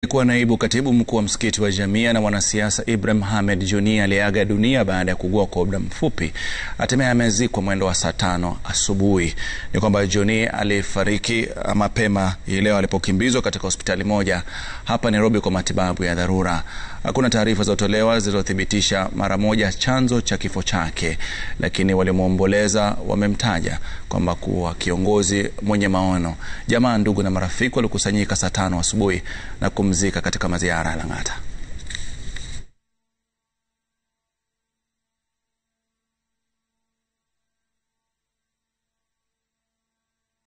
Aliyekuwa naibu katibu mkuu wa msikiti wa Jamia na mwanasiasa Ibrahim Hamed Joni aliyeaga dunia baada ya kuugua kwa muda mfupi hatimaye amezikwa mwendo wa saa tano asubuhi. Ni kwamba Joni alifariki mapema hii leo alipokimbizwa katika hospitali moja hapa Nairobi kwa matibabu ya dharura. Hakuna taarifa zilizotolewa zilizothibitisha mara moja chanzo cha kifo chake, lakini waliomwomboleza wamemtaja kwamba kuwa kiongozi mwenye maono. Jamaa, ndugu na marafiki walikusanyika saa tano asubuhi na kumzika katika maziara ya Lang'ata.